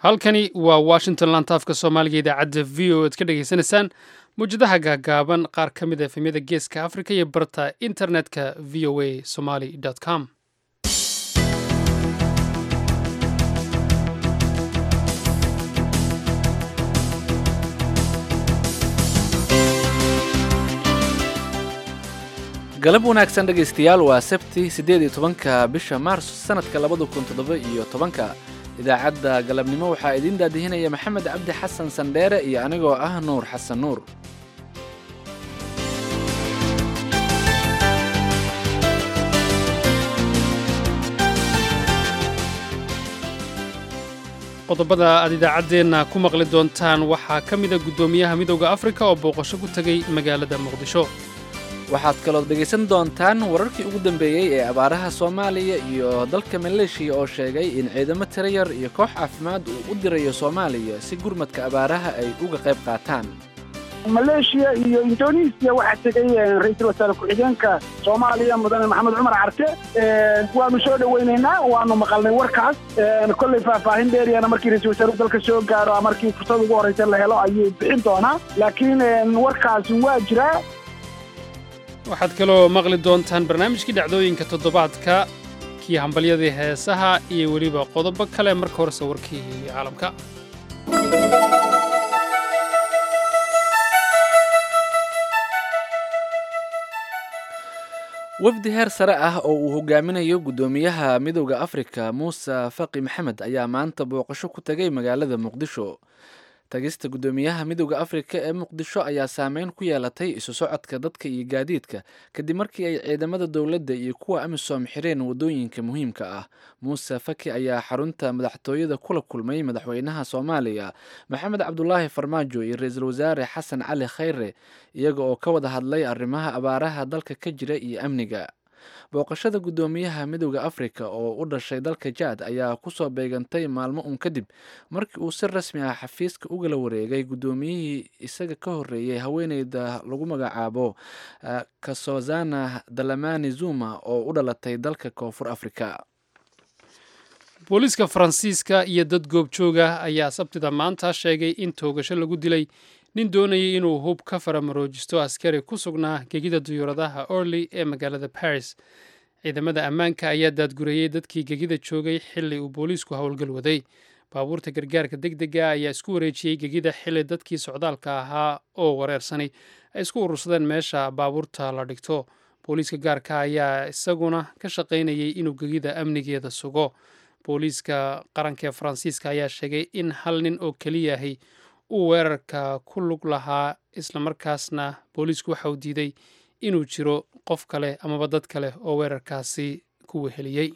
halkani waa washington lantaafka soomaaliga idaacadda v o ad ka dhagaysanaysaan mawjadaha gaagaaban qaar ka mid a efemyada geeska africa iyo barta internetka v o a somaly com galab wanaagsan dhegaystayaal waa sabti siddeed iyo tobanka bisha maars sanadka labada kun toddoba iyo tobanka idaacadda galabnimo waxaa idiin daadihinaya maxamed cabdi xasan sandheere iyo anigoo ah nuur xasan nuur qodobada aad idaacaddeenna ku maqli doontaan waxaa ka mida guddoomiyaha midowda afrika oo booqasho ku tegay magaalada muqdisho waxaad kalood dhegaysan doontaan wararkii ugu dambeeyey ee abaaraha soomaaliya iyo dalka maleeshiya oo sheegay in ciidamo tiro yar iyo koox caafimaad uu u dirayo soomaaliya si gurmadka abaaraha ay uga qayb qaataan maleeshiya iyo indonesiya waxaa tegay ra-iisul wasaare ku-xigeenka soomaaliya mudane maxamed cumar carte waanu soo dhoweynaynaa waanu maqalnay warkaas kolley faahfaahin dheeriyana markii ra-isul wasaaruhu dalka soo gaaro markii fursad ugu horreysa la helo ayuu bixin doonaa laakiin warkaasi waa jiraa waxaad kaloo maqli doontaan barnaamijkii dhacdooyinka toddobaadka kii hambalyadii heesaha iyo weliba qodobo kale marka horese warkii caalamka wafdi heer sare ah oo uu hogaaminayo guddoomiyaha midowda afrika muuse faqi maxamed ayaa maanta booqasho ku tegay magaalada muqdisho tagista guddoomiyaha midowda afrika ee muqdisho ayaa saameyn ku yeelatay isu socodka dadka iyo gaadiidka kadib markii ay ciidamada dowladda iyo kuwa amisom xireen waddooyinka muhiimka ah muuse faki ayaa xarunta madaxtooyada kula kulmay madaxweynaha soomaaliya maxamed cabdulaahi farmaajo iyo ra-iisul wasaare xasan cali khayre iyaga oo ka wada hadlay arrimaha abaaraha dalka ka jira iyo amniga booqashada guddoomiyaha midowda afrika oo u dhashay dalka jaad ayaa kusoo beegantay maalmo un kadib markii uu si rasmi ah xafiiska ugala wareegay guddoomiyihii isaga ka horreeyey haweeneyda lagu magacaabo kasozana dalamani zuma oo u dhalatay dalka koonfur afrika booliiska faransiiska iyo dad goobjooga ayaa sabtida maanta sheegay in toogasho lagu dilay nin doonayay inuu hub ka faramaroojisto askari ku sugnaa gegida duyuuradaha orley ee magaalada baris ciidamada ammaanka ayaa daadgurayey dadkii gegida joogay xili uu booliisku howlgal waday baabuurta gargaarka deg dega ayaa isku wareejiyey gegida xili dadkii socdaalka ahaa oo wareersanay ay isku urursadeen meesha baabuurta la dhigto booliiska gaarka ayaa isaguna ka shaqaynayay inuu gegida amnigeeda sugo booliiska qaranka ee faransiiska ayaa sheegay in hal nin oo keliyahay uu weerarka ku lug lahaa islamarkaasna booliisku waxa uu diiday inuu jiro qof kale amaba dad kale oo weerarkaasi ku weheliyey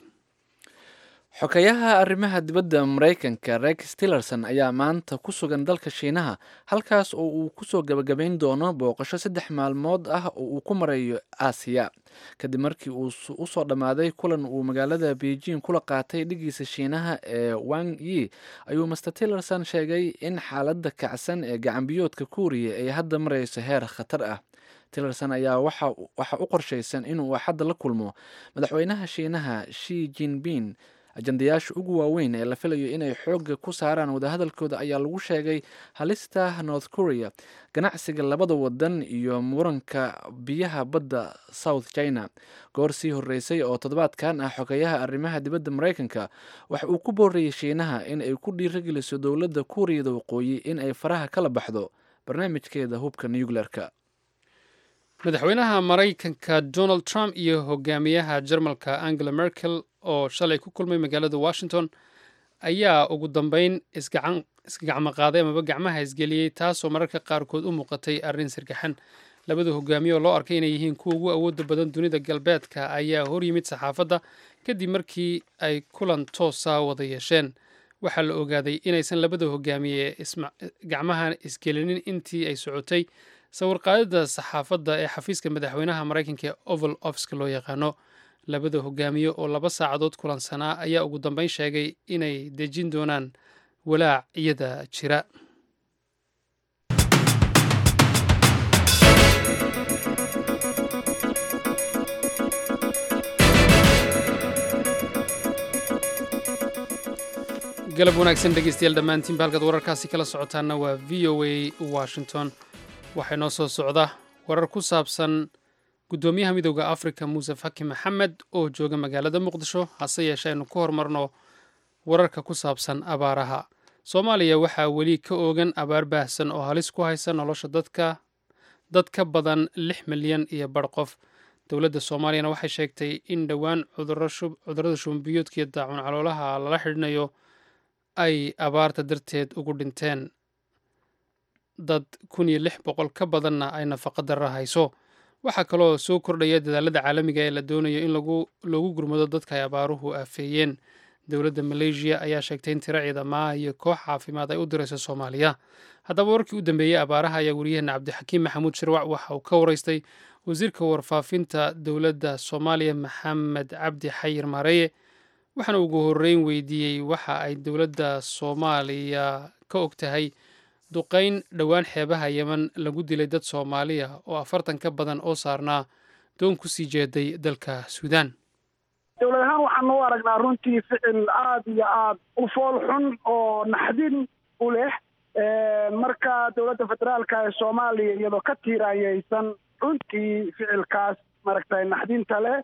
xokayaha arrimaha dibadda maraykanka rex tillerson ayaa maanta ku sugan dalka shiinaha halkaas oo uu kusoo gabagabayn doono booqasho saddex maalmood ah oo uu ku marayo aasiya kadib markii uu usoo dhammaaday kulan uu magaalada beijing kula qaatay dhigiisa shiinaha ee wang yi ayuu master tillerson sheegay in xaaladda kacsan ee gacanbiyoodka kuuriya ay hadda marayso heer khatar ah tillerson ayaa waxa u qorshaysan inuu axadda la kulmo madaxweynaha shiinaha shi jinping ajandayaasha ugu waaweyn ee la filayo inay xoogga ku saaraan wadahadalkooda ayaa lagu sheegay halista north korea ganacsiga labada wadan iyo muranka biyaha badda south china goor sii horreysay oo toddobaadkan ah xogeyaha arrimaha dibadda maraykanka waxa uu ku boorayay shiinaha in ay ku dhiirageliso dowladda kuuriyada waqooyi in ay faraha kala baxdo barnaamijkeeda hubka nucleerka madaxweynaha maraykanka donald trump iyo hogaamiyaha jarmalka angela merkel oo shalay ku kulmay magaalada washington ayaa ugu dambeyn isgacmo qaaday amaba gacmaha isgeliyey taasoo mararka qaarkood u muuqatay arrin sirgaxan labada hogaamiye oo loo arkay inay yihiin kuwa ugu awoodda badan dunida galbeedka ayaa hor yimid saxaafadda kadib markii ay kulan toosa wada yeesheen waxaa la ogaaday inaysan labada hogaamiye gacmaha isgelinin intii ay socotay sawirqaadida saxaafadda ee xafiiska madaxweynaha maraykanka ee oval ofska loo yaqaano labada hogaamiye oo laba saacadood kulansanaa ayaa ugu dambeyn sheegay inay dejin doonaan walaac iyada jira galab wanaagsan dhegeystayaal dhammaantiinba halkaad wararkaasi kala socotaanna waa v o a washington waxaa noo soo socda warar ku saabsan guddoomiyaha midooda afrika muuse faki maxamed oo jooga magaalada muqdisho hase yeeshee aynu ku horumarno wararka ku saabsan abaaraha soomaaliya waxaa weli ka oogan abaar baahsan oo halis ku haysa nolosha dadka dad ka badan lix milyan iyo bar qof dowladda soomaaliyana waxay sheegtay in dhowaan cudurrada shumbiyoodka iyo daacun caloolaha lala xidhinayo ay abaarta darteed ugu dhinteen dad kun iyo lix boqol ka badanna ay nafaqa darra hayso waxaa kaloo soo kordhaya dadaalada caalamiga ee la doonayo in loogu gurmado dadka ay abaaruhu aafeeyeen dowladda maleeshiya ayaa sheegtay in tiro ciidamaha iyo koox caafimaad ay u dirayso soomaaliya haddaba warkii u dambeeyey abaaraha ayaa wariyaheena cabdixakiim maxamuud shirwac waxa uu ka waraystay wasiirka warfaafinta dowladda soomaaliya maxamed cabdi xayir maareeye waxaana ugu horreyn weydiiyey waxa ay dowladda soomaaliya ka og tahay duqayn dhowaan xeebaha yeman lagu dilay dad soomaaliya oo afartan ka badan oo saarnaa doon ku sii jeeday dalka suudaan dowlad ahaan waxaanu u aragnaa runtii ficil aada iyo aada u fool xun oo naxdin u leh marka dowladda federaalka ee soomaaliya iyadoo ka tiiraanyaysan runtii ficilkaas maaragtay naxdinta leh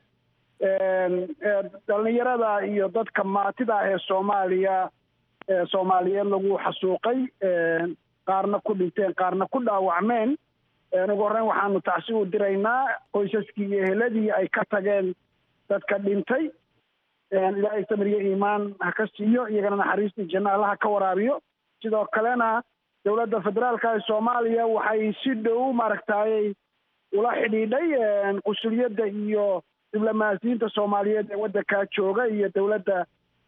dhalinyarada iyo dadka maatida ah ee soomaaliya soomaaliyeed lagu xasuuqay qaarna ku dhinteen qaarna ku dhaawacmeen ugu horreyn waxaanu tacsi u diraynaa qoysaskii iyo eheladii ay ka tageen dadka dhintay ilaahay samiriyo iimaan ha ka siiyo iyagana naxariistii janno allaha ka waraabiyo sidoo kalena dowladda federaalka ee soomaaliya waxay si dhow maaragtayy ula xidhiidhay qusuliyadda iyo diblomaasiyiinta soomaaliyeed ee waddankaa jooga iyo dowladda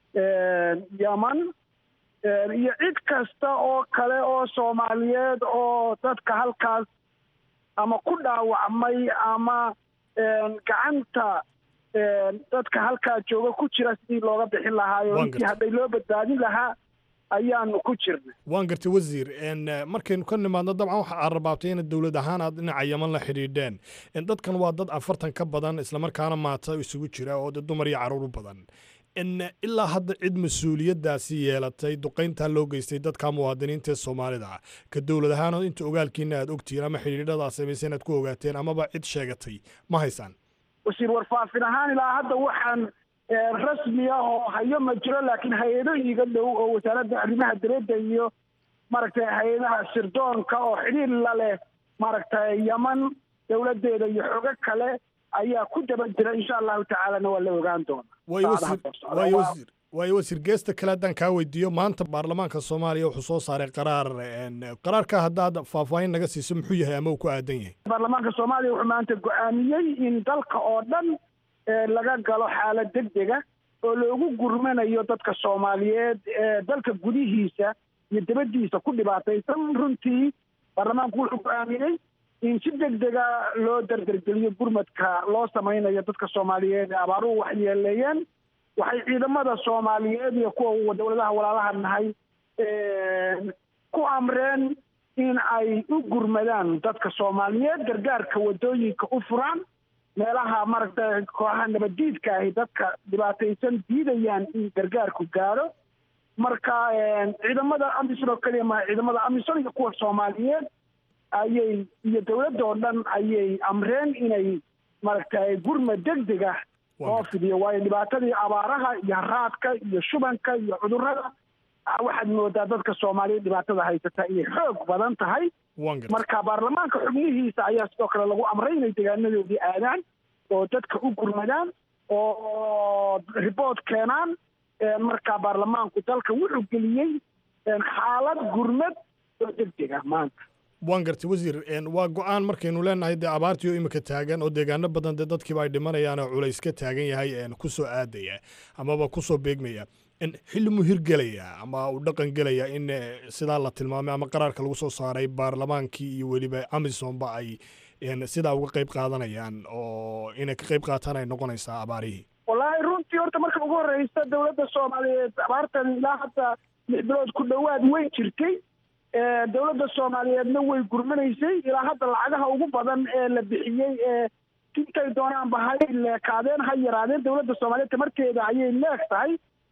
yeman iyo cid kasta oo kale oo soomaaliyeed oo dadka halkaas ama ku dhaawacmay ama gacanta dadka halkaa jooga ku jira sidii looga bixin lahaayo intii hadday loo badbaadin lahaa ayaanu ku jirnay waan gartay wasiir markaynu ka nimaadno dabcan waxa aad rabaabtay ina dowlad ahaan aad dhinaca yaman la xidhiidheen dadkan waa dad afartan ka badan islamarkaana maata isugu jira oo dumar iyo caruur u badan ilaa hadda cid mas-uuliyaddaasi yeelatay duqayntaa loo geystay dadka muwaadiniinta ee soomaalida ka dowlad ahaan inta ogaalkiina aad ogtihiin ama xidhiidhada samaysa inaad ku ogaateen amaba cid sheegatay ma haysaan wasiir warfaafin ahaan ilaa hadda waxaan rasmi ah oo hayo ma jiro laakiin hay-ado iiga dhow oo wasaaradda arrimaha dibadda iyo maaragtay hay-adaha sirdoonka oo xidhiir la leh maaragtay yaman dowladdeeda iyo xogo kale ayaa ku daba jira insha allahu tacaalana waa la ogaan doona waayo wasiir waayo wasiir geesta kale haddaan kaa weydiiyo maanta baarlamaanka soomaaliya wuxuu soo saaray qaraar qaraarka haddaad faahfaahin naga siiso muxuu yahay ama uu ku aadan yahay baarlamaanka soomaaliya wuxuu maanta go-aamiyey in dalka oo dhan laga galo xaalad deg dega oo loogu gurmanayo dadka soomaaliyeed ee dalka gudihiisa iyo dibaddiisa ku dhibaataysan runtii baarlamaanku wuxuu go-aamiyey in si deg dega loo dardargeliyo gurmadka loo samaynayo dadka soomaaliyeed ee abaaruhu wax yeeleeyeen waxay ciidamada soomaaliyeed iyo kuwa dowladaha walaalaha nahay ku amreen in ay u gurmadaan dadka soomaaliyeed gargaarka waddooyinka u furaan meelaha maaragtay kooxaha nabaddiidka ahi dadka dhibaataysan diidayaan in gargaarku gaadho marka ciidamada amisom oo keliya maha ciidamada amisom iyo kuwa soomaaliyeed ayay iyo dowladda oo dhan ayay amreen inay maaragtay gurmad deg deg ah loo fidiyo waayo dhibaatadii abaaraha iyo haraadka iyo shubanka iyo cudurrada waxaad moodaa dadka soomaaliyeed dhibaatada haysata inay xoog badan tahay marka baarlamaanka xubnihiisa ayaa sidoo kale lagu amray inay deegaanadoodii aadaan oo dadka u gurmadaan oo riboort keenaan marka baarlamaanku dalka wuxuu geliyey xaalad gurmad oo deg deg ah maanta waan gartay wasiir waa go-aan markaynu leenahay dee abaartii oo imika taagan oo deegaano badan dee dadkiiba ay dhimanayaan oo culays ka taagan yahay kusoo aadaya amaba kusoo beegmaya xilli mu hirgelaya ama uu dhaqan gelaya in sidaa la tilmaamay ama qaraarka lagu soo saaray baarlamaankii iyo weliba amisonba ay sidaa uga qayb qaadanayaan oo inay ka qayb qaataan ay noqonaysaa abaarihii wallaahi runtii horta marka ugu horreysa dowladda soomaaliyeed abaartan ilaa hadda lix bilood ku dhowaad way jirtay dowladda soomaaliyeedna way gurmanaysay ilaa hadda lacagaha ugu badan ee la bixiyey ee intay doonaanba hay leekaadeen ha yaraadeen dowladda soomaaliyeed tamarteeda ayay leeg tahay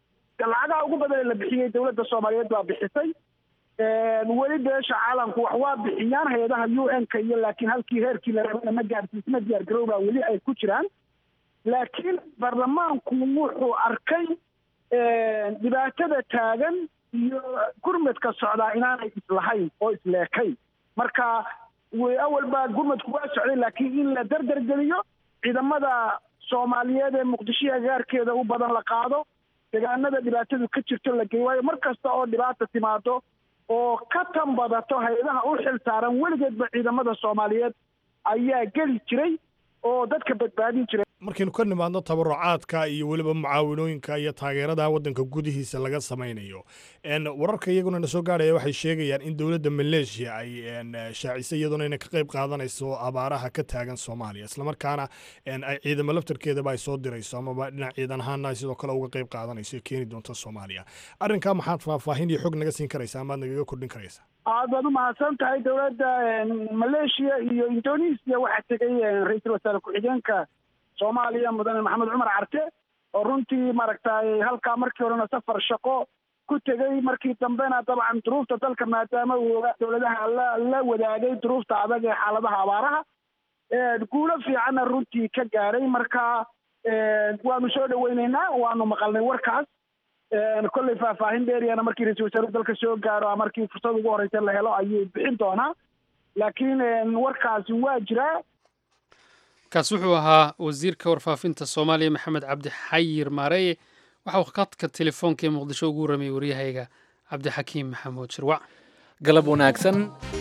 lacagaha ugu badan ee la bixiyey dowladda soomaaliyeed baa bixisay weli beesha caalamku wax waa bixiyaan hay-adaha u n ka iyo laakiin halkii heerkii la rabana ma gaarsiisma diyaar garowbaa weli ay ku jiraan laakiin baarlamaanku wuxuu arkay dhibaatada taagan iyo gurmadka socdaa inaanay islahayn oo isleekayn marka awal baa gurmadku waa socday laakiin in la dardargeliyo ciidamada soomaaliyeed ee muqdisho agaarkeeda u badan la qaado deegaanada dhibaatadu ka jirto la geey waayo mar kasta oo dhibaata timaado oo ka tan badato hay-adaha u xil saaran weligeedba ciidamada soomaaliyeed ayaa geli jiray oo dadka badbaadin jiray markaynu ka nimaadno tabarucaadka iyo weliba mucaawinooyinka iyo taageerada waddanka gudihiisa laga samaynayo wararka iyaguna na soo gaarhaya waxay sheegayaan in dowladda maleeshiya ay shaacisay iyaduna inay ka qayb qaadanayso abaaraha ka taagan soomaaliya islamarkaana ay ciidamo laftarkeedaba ay soo dirayso amaba dhinac ciidan ahaana ay sidoo kale uga qayb qaadanayso ee keeni doonta soomaaliya arrinkaa maxaad faahfaahin iyo xog naga siin karaysa amaad nagaga kordhin karaysa aad baad umahadsan tahay dowladda maleeshiya iyo indonesia waxaa tegay ra-iisul wasaare ku-xigeenka soomaaliya mudane maxamed cumar carte oo runtii maaragtay halkaa markii horena safar shaqo ku tegey markii dambena dabcan duruufta dalka maadaama uu ogaa dowladaha la la wadaagay duruufta adag ee xaaladaha abaaraha guulo fiicanna runtii ka gaaray marka waanu soo dhaweyneynaa waanu maqalnay warkaas kolley faahfaahin dheeriyana markii ra-isul wasaaruhu dalka soo gaaro markii fursad ugu horeysa la helo ayuu bixin doonaa laakiin warkaasi waa jiraa kaas wuxuu ahaa wasiirka warfaafinta soomaaliya maxamed cabdi xayir maareye waxa uu khadka telefoonka ee muqdisho ugu warramayay waryahayga cabdixakiim maxamuud shirwac galab wanaagsan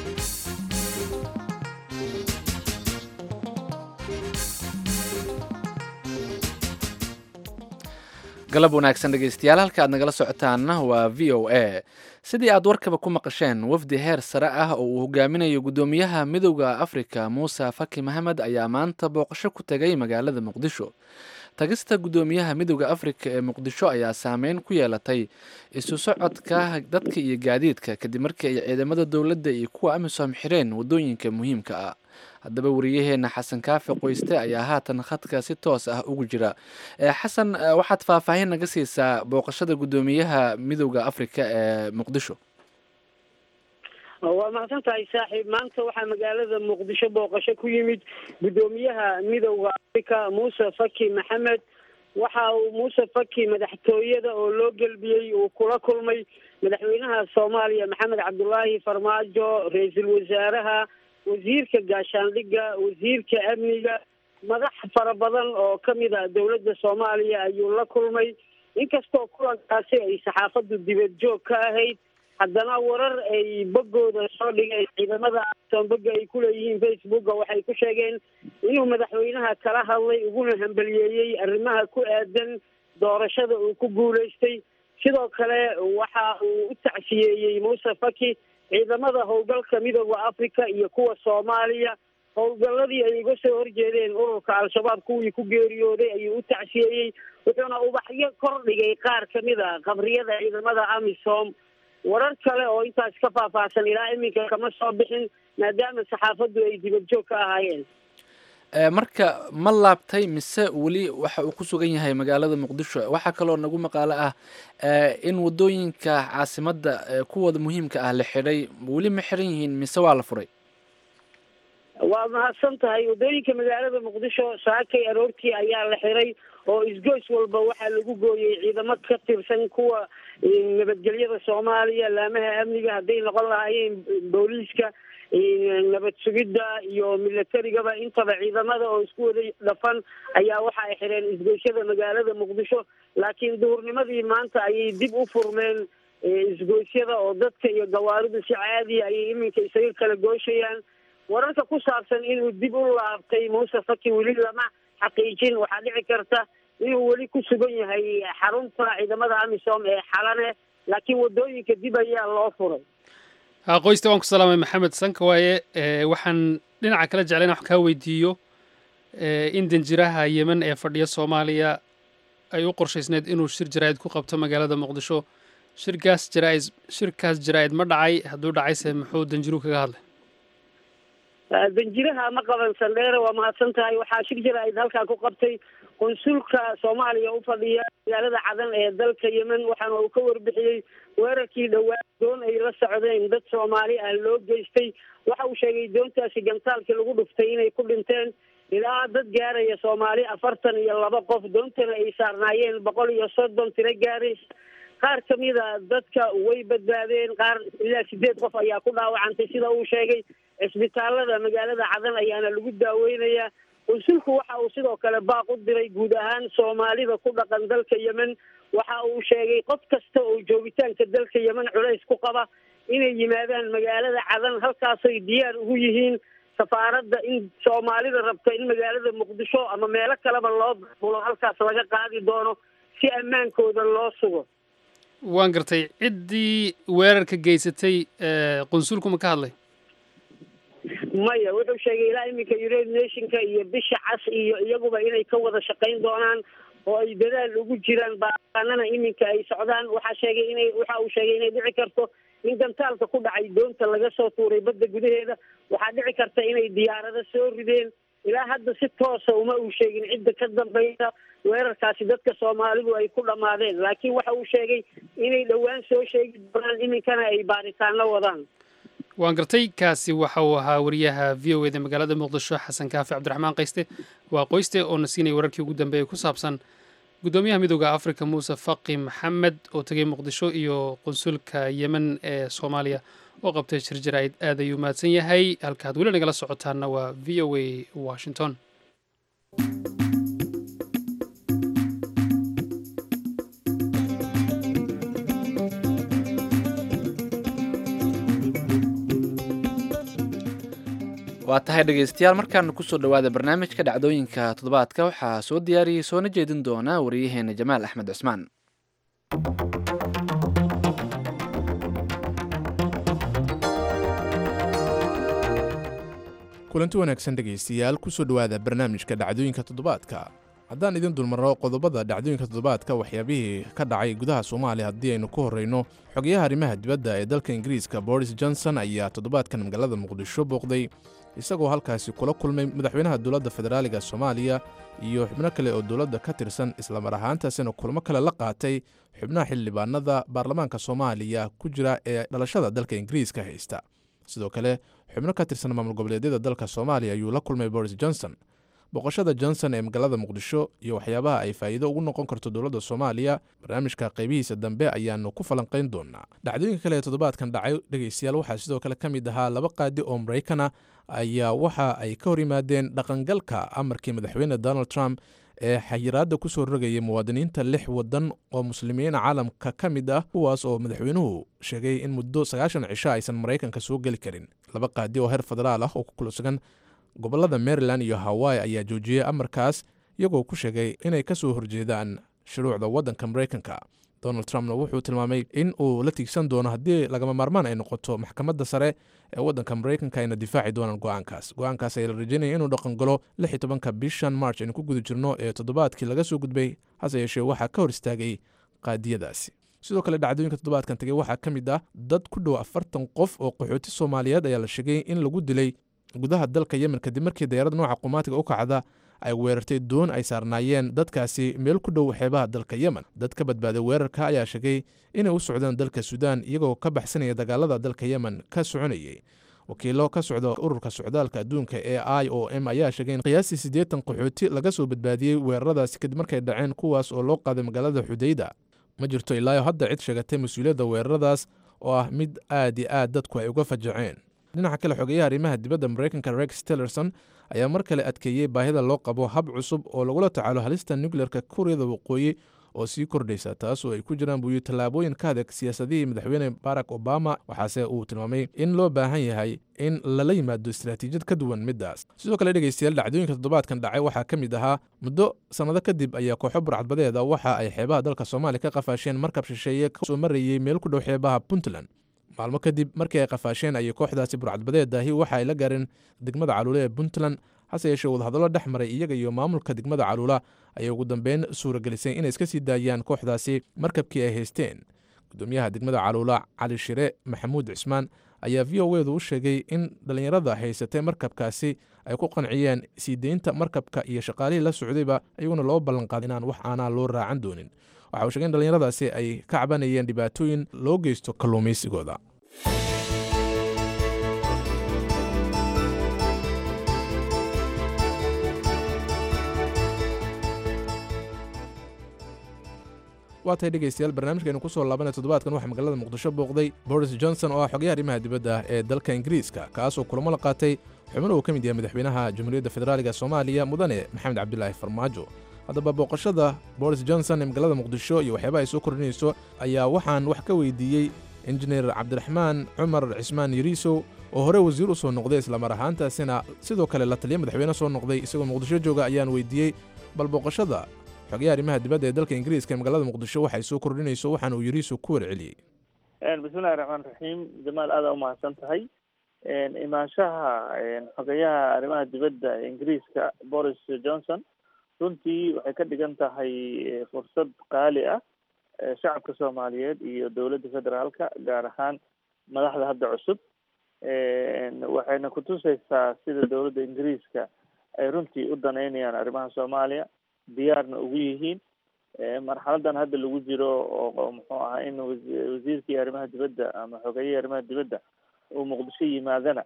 galab wanaagsan dhegeystayaal halka aad nagala socotaanna waa v o a sidii aad warkaba ku maqasheen wafdi heer sare ah oo uu hogaaminayo guddoomiyaha midowda afrika muuse faki maxamed ayaa maanta booqasho ku tegay magaalada muqdisho tagista guddoomiyaha midowda afrika ee muqdisho ayaa saameyn ku yeelatay isu socodka dadka iyo gaadiidka kadib markii ay ciidamada dowladda iyo kuwa amisom xireen waddooyinka muhiimka ah haddaba wariyaheenna xasan kaafi qoyste ayaa haatan khadka si toos ah ugu jira xasan waxaad faahfaahin naga siisaa booqashada guddoomiyaha midowda afrika ee muqdisho waa mahadsan tahay saaxiib maanta waxaa magaalada muqdisho booqasho ku yimid guddoomiyaha midowda afrika muuse faki maxamed waxa uu muuse faki madaxtooyada oo loo gelbiyey uu kula kulmay madaxweynaha soomaaliya maxamed cabdulaahi farmaajo ra-iisul wasaaraha wasiirka gaashaandhigga wasiirka amniga madax fara badan oo kamid a dowladda soomaaliya ayuu la kulmay inkastoo kulankaasi ay saxaafaddu dibad joog ka ahayd haddana warar ay boggooda soo dhigeen ciidamada soonboga ay ku leeyihiin facebooka waxay ku sheegeen inuu madaxweynaha kala hadlay uguna hambaliyeeyey arrimaha ku aadan doorashada uu ku guulaystay sidoo kale waxa uu u tacsiyeeyey muuse faki ciidamada howlgalka midooda africa iyo kuwa soomaaliya howlgalladii ay uga soo horjeedeen ururka al-shabaab kuwii ku geeriyooday ayuu u tacsiyeeyey wuxuuna ubaxyo kor dhigay qaar kamid a qabriyada ciidamada amisom warar kale oo intaas ka faahfaahsan ilaa iminka kama soo bixin maadaama saxaafaddu ay dibad joog ka ahaayeen marka ma laabtay mise weli waxa uu ku sugan yahay magaalada muqdisho waxaa kaloo nagu maqaalo ah in waddooyinka caasimadda kuwooda muhiimka ah la xidhay weli ma xiran yihiin mise waa la furay waa mahadsan tahay waddooyinka magaalada muqdisho saakay aroortii ayaa la xiray oo isgoys walba waxaa lagu gooyey ciidamo ka tirsan kuwa nabadgelyada soomaaliya laamaha amniga hadday noqon lahaayeen booliiska nabad sugidda iyo milatarigaba intaba ciidamada oo isku wada dhafan ayaa waxa ay xireen isgoysyada magaalada muqdisho laakiin duhurnimadii maanta ayay dib u furmeen isgoysyada oo dadka iyo gawaaridu si caadiya ayay iminka isaga kala gooshayaan wararka ku saabsan inuu dib u laabtay muuse faki weli lama xaqiijin waxaa dhici karta inuu weli ku sugan yahay xarunta ciidamada amisom ee xalane laakiin waddooyinka dib ayaa loo furay qoysta waan ku salaamay maxamed sanka waaye waxaan dhinaca kala jeclayn wax kaa weydiiyo in danjiraha yemen ee fadhiya soomaaliya ay u qorshaysneed inuu shir jaraa'id ku qabto magaalada muqdisho shirkaas jaraa-id shirkaas jaraa-id ma dhacay hadduu dhacayse muxuu danjiruhu kaga hadlay danjiraha ma qaban sandheere waa mahadsan tahay waxaa shir jaraa'id halkaa ku qabtay qunsulka soomaaliya u fadhiya magaalada cadan ee dalka yemen waxaana uu ka warbixiyey weerarkii dhowaan doon ay la socdeen dad soomaali ah loo geystay waxa uu sheegay doontaasi gantaalkii lagu dhuftay inay ku dhinteen ilaa dad gaaraya soomaali afartan iyo laba qof doontana ay saarnaayeen boqol iyo soddon tiro gaaray qaar kamida dadka way badbaadeen qaar ilaa sideed qof ayaa ku dhaawacantay sida uu sheegay cisbitaalada magaalada cadan ayaana lagu daaweynayaa qunsulku waxa uu sidoo kale baaq u diray guud ahaan soomaalida ku dhaqan dalka yemen waxa uu sheegay qof kasta oo joogitaanka dalka yemen culays ku qaba inay yimaadaan magaalada cadan halkaasoy diyaar ugu yihiin safaaradda in soomaalida rabta in magaalada muqdisho ama meelo kaleba loo bulo halkaas laga qaadi doono si ammaankooda loo sugo waan gartay ciddii weerarka geysatay qunsulku ma ka hadlay maya wuxuu sheegay ilaa iminka united nationka iyo bisha cas iyo iyaguba inay ka wada shaqayn doonaan oo ay dadaal ugu jiraan baaqaanana iminka ay socdaan waxaa sheegay inay waxa uu sheegay inay dhici karto in gantaalka ku dhacay doonta laga soo tuuray badda gudaheeda waxaa dhici karta inay diyaarado soo rideen ilaa hadda si toosa uma uu sheegin cidda ka dambaysa weerarkaasi dadka soomaalidu ay ku dhammaadeen laakiin waxa uu sheegay inay dhowaan soo sheegi doonaan iminkana ay baaritaano wadaan waan gartay kaasi waxa uu ahaa wariyaha v o eda magaalada muqdisho xasan kaafi cabdiraxmaan qayste waa qoyste oo na siinaya wararkii ugu dambeeyay ku saabsan guddoomiyaha midooda africa muuse faqi maxamed oo tegay muqdisho iyo qunsulka yemen ee soomaaliya oo qabtay jirjir aad ayuu mahadsan yahay halkaad weli nagala socotaana waa v o a washington waa tahay dhegaystayaal markaana kusoo dhowaada barnaamijka dhacdooyinka toddobaadka waxaa soo diyaariyey soona jeedin doona wariyaheena jamaal axmed cusmaan kulanti wanaagsan dhegaystayaal kusoo dhowaada barnaamijka dhacdooyinka toddobaadka haddaan idin dulmarno qodobada dhacdooyinka toddobaadka waxyaabihii ka dhacay gudaha soomaaliya haddii aynu ku horreyno xogayaha arrimaha dibadda ee dalka ingiriiska boris johnson ayaa toddobaadkan magaalada muqdisho booqday isagoo halkaasi kula kulmay madaxweynaha dowladda federaaliga soomaaliya iyo xubno kale oo dowladda ka tirsan islamar ahaantaasina kulmo kale la qaatay xubnaha xildhibaanada baarlamaanka soomaaliya ku jira ee dhalashada dalka ingiriiska haysta sidoo kale xubno ka tirsan maamul goboleedyada dalka soomaaliya ayuu la kulmay boris johnson boqoshada johnson ee magaalada muqdisho iyo waxyaabaha ay faa'iido ugu noqon karto dowladda soomaaliya barnaamijka qaybihiisa dambe ayaanu ku falanqayn doonaa dhacdooyinka kale ee toddobaadkan dhacay dhegaystayaal waxaa sidoo kale ka mid ahaa laba qaadi oo maraykana ayaa waxa ay ka hor yimaadeen dhaqangalka amarkii madaxweyne donald trump ee xayiraadda ku soo rogayay muwaadiniinta lix waddan oo muslimiina caalamka ka mid ah kuwaas oo madaxweynuhu sheegay in muddo sagaashan cisho aysan maraykanka soo geli karin laba qaadi oo heer federaal ah oo ku kula sugan gobollada maryland iyo hawaii ayaa joojiyey amarkaas iyagoo ku sheegay inay ka soo horjeedaan shuruucda waddanka maraykanka donald trumpna wuxuu tilmaamay in uu la tiigsan doono haddii lagama maarmaan ay noqoto maxkamadda sare ee waddanka maraykanka ayna difaaci doonaan go-aankaas go-aankaas ayaa la rajeynaya inuu dhaqangalo lix iyo tobanka bishan march aynu ku guda jirno ee toddobaadkii laga soo gudbay hase yeeshee waxaa ka hor istaagay qaadiyadaasi sidoo kale dhacdooyinka toddobaadkan tegey waxaa ka mid ah dad ku dhow afartan qof oo qaxooti soomaaliyeed ayaa la sheegay in lagu dilay gudaha dalka yemen kadib markii dayarad nooca qumaatiga u kacda ay weerartay doon ay saarnaayeen dadkaasi meel ku dhow xeebaha dalka yemen dad ka badbaaday weerarka ayaa sheegay inay u socdaan dalka suudaan iyagoo ka baxsanaya dagaalada dalka yemen ka soconayay wakiilo ka socda ururka socdaalka adduunka ee i o m ayaa sheegay in qiyaastii siddeetan qaxooti laga soo badbaadiyey weeraradaasi kadib markay dhaceen kuwaas oo loo qaaday magaalada xudayda ma jirto ilaayo hadda cid sheegatay mas-uuliyadda weeraradaas oo ah mid aad iyo aad dadku ay uga fajaceen dhinaca kale xogeyaha arrimaha dibadda maraykanka rex tillerson ayaa mar kale adkeeyey baahida loo qabo hab cusub oo lagula tacaalo halista nukleerka kuuriyada waqooyi oo sii kordhaysa taas oo ay ku jiraan buuyi tallaabooyin ka adag siyaasadihii madaxweyne barack obama waxaase uu tilmaamay in loo baahan yahay in lala yimaado istaraatiijiyad ka duwan middaas sidoo kale dhegaystayaal dhacdooyinka toddobaadkan dhacay waxaa ka mid ahaa muddo sannado kadib ayaa kooxo burcadbadeeda waxa ay xeebaha dalka soomaaliya ka qafaasheen markab shisheeye kasoo marayey meel ku dhow xeebaha puntland maalmo kadib markii ay qafaasheen ayay kooxdaasi burcadbadeedaahi waxa ay la gaareen degmada caluule ee puntland hase yeeshee wadahadallo dhex maray iyaga iyo maamulka degmada caluula ayay ugu dambeyn suuragelisay inay iska sii daayaan kooxdaasi markabkii ay haysteen gudoomiyaha degmada caluula cali shire maxamuud cismaan ayaa v o edu u sheegay in dhallinyarada haysatay markabkaasi ay ku qanciyeen sii deynta markabka iyo shaqaalihii la socdayba iyaguna loo ballanqaaday inaan wax aanaa loo raacan doonin waxa uu sheegay in dhallinyaradaasi ay ka cabanayeen dhibaatooyin loo geysto kalluumaysigooda waa tahay dhegeystayaal barnaamijkeenu kusoo laabanay toddobaadkan waxaa magaalada muqdisho booqday boris johnson oo ah xogayaha arrimaha dibadda ee dalka ingiriiska kaasoo kulamo la qaatay xubno uu ka mid yahay madaxweynaha jamhuuriyadda federaaliga soomaaliya mudane maxamed cabdilaahi farmaajo haddaba booqashada boris johnson ee magaalada muqdisho iyo waxyaabaha ay soo kordhinayso ayaa waxaan wax ka weydiiyey injineer cabdiraxmaan cumar cismaan yariisow oo hore wasiir u soo noqday islamar ahaantaasina sidoo kale la taliya madaxweyne soo noqday isagoo muqdisho jooga ayaan weydiiyey bal booqashada xogayaha arrimaha dibadda ee dalka ingiriiska ee magaalada muqdisho waxay soo kordhinayso waxaana uu yariisu ku warceliyey bismillahi raxmaan raxiim jamaal aada umahadsan tahay imaanshaha xogayaha arrimaha dibadda ee ingiriiska boris johnson runtii waxay ka dhigan tahay fursad qaali ah shacabka soomaaliyeed iyo dowladda federaalka gaar ahaan madaxda hadda cusub waxayna kutusaysaa sida dowladda ingiriiska ay runtii u daneynayaan arrimaha soomaaliya diyaarna ugu yihiin marxaladan hadda lagu jiro oo muxuu ahaa in wasiirkii arrimaha dibadda ama xogayihii arrimaha dibadda uu muqdisho yimaadana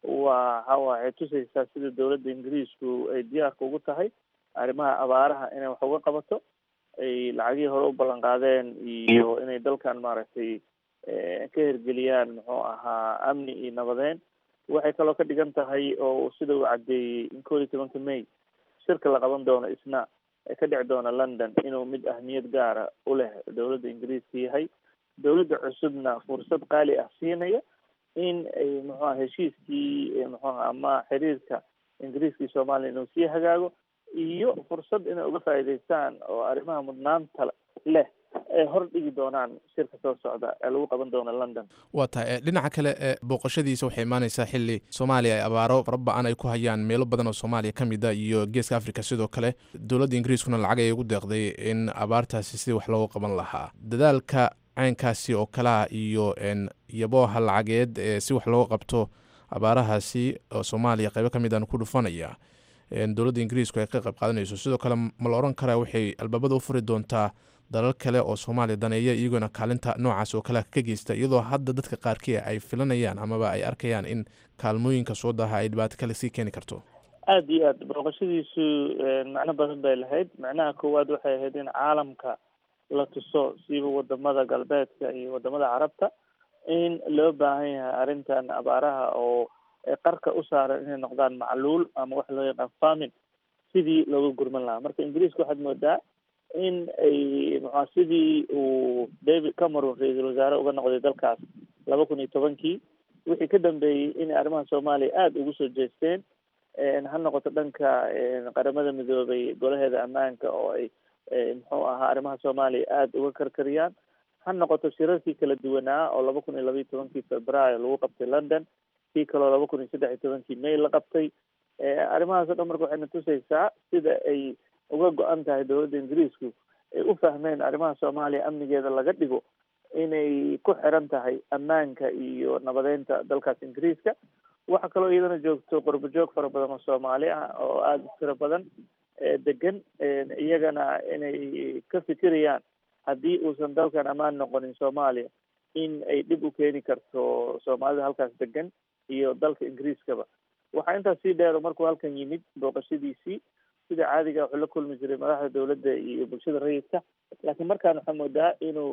waa waxay tusaysaa sida dowladda ingiriisku ay diyaarka ugu tahay arrimaha abaaraha inay wax uga qabato ay lacagihii hore u ballan qaadeen iyo inay dalkan maaragtay ka hergeliyaan muxuu ahaa amni iyo nabadeyn waxay kaloo ka dhigan tahay oo sida uu caddeeyey in kood iyo tobanka may shirka la qaban doono isna ka dhici doona london inuu mid ahmiyad gaara u leh dowladda ingiriiska yahay dowladda cusubna fursad qaali ah siinaya in ay muxuaha heshiiskii muxuaha ama xiriirka ingiriiska iyo soomaaliya inuu sii hagaago iyo fursad inay uga faa'iidaystaan oo arrimaha mudnaanta leh ay hor dhigi doonaan shirka soo socda ee lagu qaban doono london waa tahay dhinaca kale ee booqashadiisa waxay imaaneysaa xili soomaaliya ay abaaro fara ba-an ay ku hayaan meelo badan oo soomaaliya ka mid a iyo geeska africa sidoo kale dowladda ingiriiskuna lacag ay ugu deeqday in abaartaasi sidii wax looga qaban lahaa dadaalka caynkaasi oo kalea iyo yabooha lacageed ee si wax looga qabto abaarahaasi oo soomaaliya qaybo ka mid aan ku dhufanaya dowladda ingiriisku ay ka qayb qaadanayso sidoo kale ma la oran karaa waxay albaabada u furi doontaa dalal kale oo soomaaliya daneeya iyagoona kaalinta noocaas oo kale ka geysta iyadoo hadda dadka qaarkii ay filanayaan amaba ay arkayaan in kaalmooyinka soo daha ay dhibaato kale sii keeni karto aada iyo aad booqashadiisu macno badan bay lahayd macnaha koowaad waxay ahayd in caalamka la tuso siiba wadamada galbeedka iyo wadamada carabta in loo baahan yahay arrintan abaaraha oo qarka u saaran inay noqdaan macluul ama waxa loo yaqaan famin sidii looga gurman lahaa marka ingiriiska waxaad moodaa in ay muxua sidii uu david cameron ra-iisul wasaare uga noqday dalkaas laba kun iyo tobankii wixii ka dambeeyey inay arrimaha soomaaliya aada ugu soo jeesteen ha noqoto dhanka qaramada midoobay golaheeda ammaanka oo ay muxuu ahaa arrimaha soomaaliya aada uga karkariyaan ha noqoto shirarkii kala duwanaa oo laba kun iyo laba iyo tobankii februaayo lagu qabtay london kii kaloo laba kun iyo saddex iyo tobankii may la qabtay arrimahaas o dhan marka waxayna tusaysaa sida ay uga go-an tahay dowladda ingiriisku ay u fahmeen arrimaha soomaaliya amnigeeda laga dhigo inay ku xiran tahay ammaanka iyo nabadeynta dalkaas ingiriiska waxaa kaloo iyadana joogto qurbo joog fara badan oo soomaali ah oo aada u tiro badan degan iyagana inay ka fikirayaan haddii uusan dalkan ammaan noqonin soomaaliya in ay dhib u keeni karto soomaalida halkaas degan iyo dalka ingiriiskaba waxaa intaas sii dheero markuu halkan yimid booqashadiisii sida caadiga wuxuu la kulmi jiray madaxda dowladda iyo bulshada rayidka laakiin markaan waxaa moodaa inuu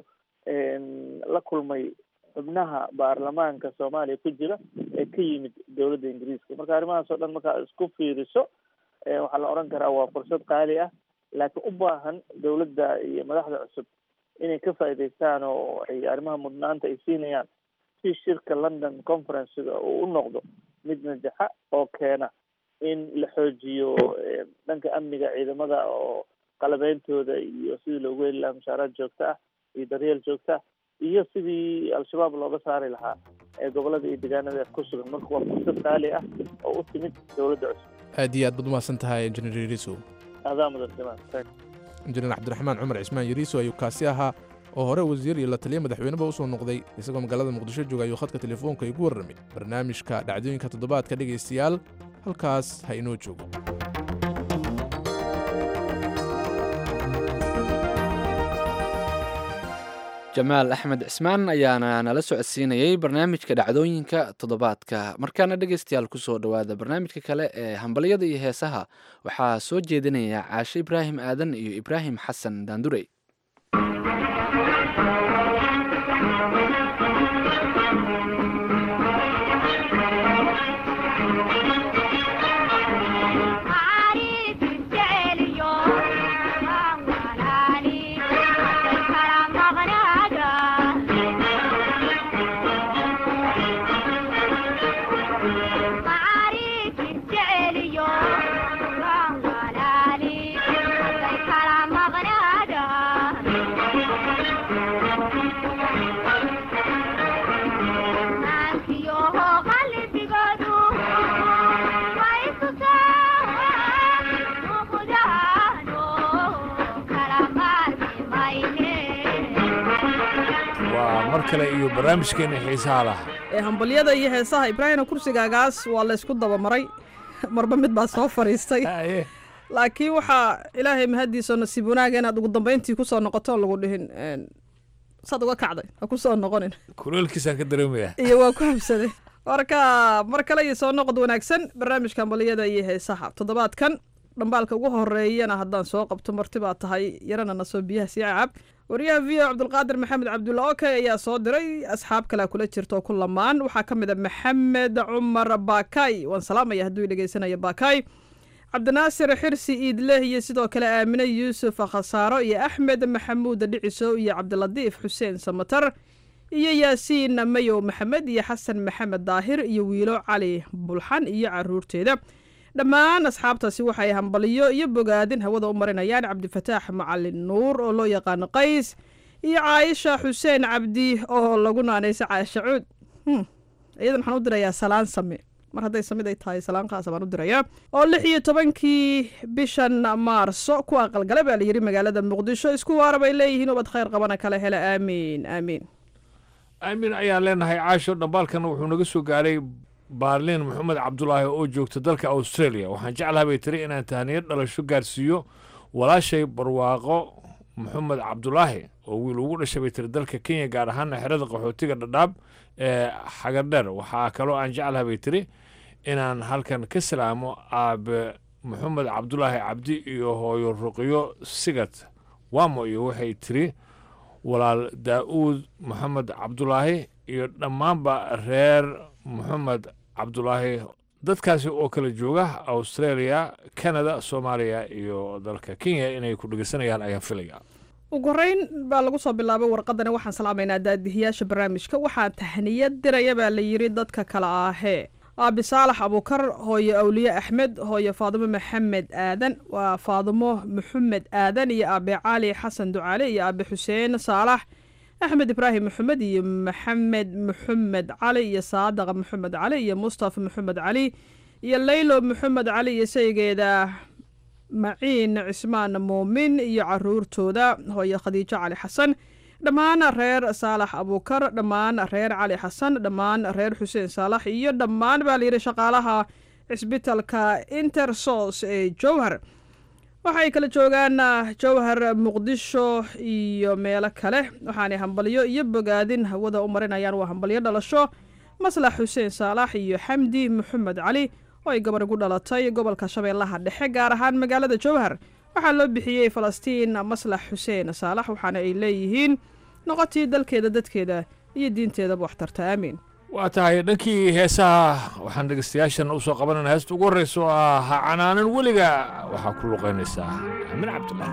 la kulmay xubnaha baarlamaanka soomaaliya ku jira ee ka yimid dowladda ingiriiska marka arrimahaas oo dhan markaa isku fiiriso waxaa la odhan karaa waa fursad qaali ah laakiin u baahan dowladda iyo madaxda cusub inay ka faa'iidaystaan oo ay arrimaha mudnaanta ay siinayaan si shirka london conferencega uu u noqdo mid najaxa oo keena in la xoojiyo dhanka amniga ciidamada oo qalabeyntooda iyo sidii loogu heli lahaa mushaaraad joogta ah iyo daryeel joogta ah iyo sidii al-shabaab looga saari lahaa ee gobolada iyo deegaanada ku sugan marka waa fursad qaali ah oo u timid dowladda cusub aad iyo aad baad umahadsan tahay injineer yariisow adaa mudan jamaan injineer cabdiraxmaan cumar cismaan yariiso ayuu kaasi ahaa oo hore wasiir iyo la taliya madaxweyneba u soo noqday isagoo magaalada muqdisho jooga ayuu khadka telefoonka igu warramay barnaamijka dhacdooyinka toddobaadka dhegaystayaal halkaas ha inoo joogo jamaal axmed cismaan ayaana nala socodsiinayey barnaamijka dhacdooyinka toddobaadka markaana dhegaystayaal kusoo dhowaada barnaamijka kale ee hambalyada iyo heesaha waxaa soo jeedinaya caashe ibraahim aadan iyo ibraahim xasan daandurey waa mar kale iyo barnaamijkeena xiisaha lah ee hambalyada iyo heesaha ibraahimna kursigaagaas waa laysku dabamaray marba mid baa soo fadhiistay laakiin waxaa ilaahay mahaddiisa nasiib wanaaga inaad ugu dambayntii kusoo noqoto oon lagu dhihin saad uga kacday ha kusoo noqonin kuleelkiisaan ka dareemaya iyo waa ku habsaday marka mar kale iyo soo noqod wanaagsan barnaamijka hambalyada iyo heesaha toddobaadkan dhambaalka ugu horeeyana haddaan soo qabto marti baa tahay yarana nasoo biyaha sii cacab wariyaha v o cabdulqaadir maxamed cabdulla oke ayaa soo diray asxaab kalea kula jirta oo ku lamaan waxaa ka mid a maxamed cumar baakay waan salaamaya hadduu dhegeysanayo baakay cabdinaasir xirsi iidleh iyo sidoo kale aamine yuusuf khasaaro iyo axmed maxamuud dhiciso iyo cabdiladiif xuseen samatar iyo yaasiin mayow maxamed iyo xasan maxamed daahir iyo wiilo cali bulxan iyo caruurteeda dhammaan asxaabtaasi waxay hambaliyo iyo bogaadin hawada u marinayaan cabdifataax macalin nuur oo loo yaqaano qays iyo caayisha xuseen cabdi oo lagu naanaysa caasha cuud iyadan waxaan u dirayaa salaan same mar hadday samid ay tahay salaankaas baan u dirayaa oo lix iyo tobankii bishan maarso ku aqalgala baa layidhi magaalada muqdisho isku waara bay leeyihiin ubad khayr qabana kale hele aamiin aamiin aamin ayaan leenahay caasho dhambaalkana wuxuu naga soo gaaray baarliin maxamed cabdulaahi oo joogta dalka australia waxaan jeclaha bay tiri inaan tahniyad dhalasho gaarsiiyo walaashay barwaaqo maxamed cabdulaahi oo wiil ugu dhashay bay tiri dalka kenya gaar ahaana xerada qaxootiga dhadhaab ee xagardheer waxaa kaloo aan jeclaha bay tiri inaan halkan ka salaamo aabe maxamed cabdulaahi cabdi iyo hooyo ruqyo sigad wamo iyo waxay tiri walaal daa'uud maxamed cabdulaahi iyo dhammaanba reer maxamed cabdulaahi dadkaasi oo kala jooga australia canada soomaaliya iyo dalka kenya inay ku dhegeysanayaan ayaan filaya ugu horeyn baa lagu soo bilaabay warqadani waxaan salaamaynaa daadihiyaasha barnaamijka waxaa tahniyad diraya baa la yidhi dadka kale ahee aabi saalax abuukar hooyo awliye axmed hooyo faadimo maxamed aadan waa faadimo maxamed aadan iyo aabe cali xasan ducaale iyo aabe xuseen saalax axmed ibraahim maxamed iyo maxamed maxamed cali iyo saadaqa maxamed cali iyo mustafa maxamed cali iyo laylo maxamed cali iyo saygeeda maciin cismaan muumin iyo caruurtooda hooyo khadiijo cali xasan dhammaan reer saalax abuukar dhammaan reer cali xasan dhammaan reer xuseen saalax iyo dhammaan baa layidhi shaqaalaha cisbitalka intersos ee jowhar waxay kala joogaan jowhar muqdisho iyo meelo kale waxaanay hambalyo iyo bogaadin hawada u marinayaan waa hambalyo dhalasho maslax xuseen saalax iyo xamdi maxamed cali oo ay gabar ugu dhalatay gobolka shabeellaha dhexe gaar ahaan magaalada jowhar waxaa loo bixiyey falastiin maslax xuseen saalax waxaana ay leeyihiin noqotii dalkeeda dadkeeda iyo diinteedaba waxtarta aamiin waa tahay dhankii heesaha waxaan dhegeystayaashan u soo qabanayna heesta ugu horreysa oo ah ha canaanan weliga waxaa ku luqaynaysaa aamin cabdullah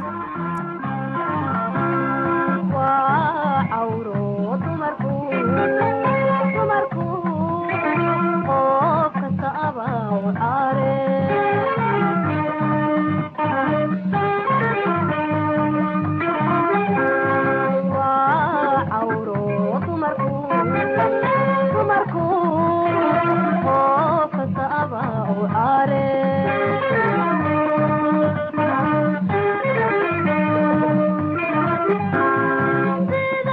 are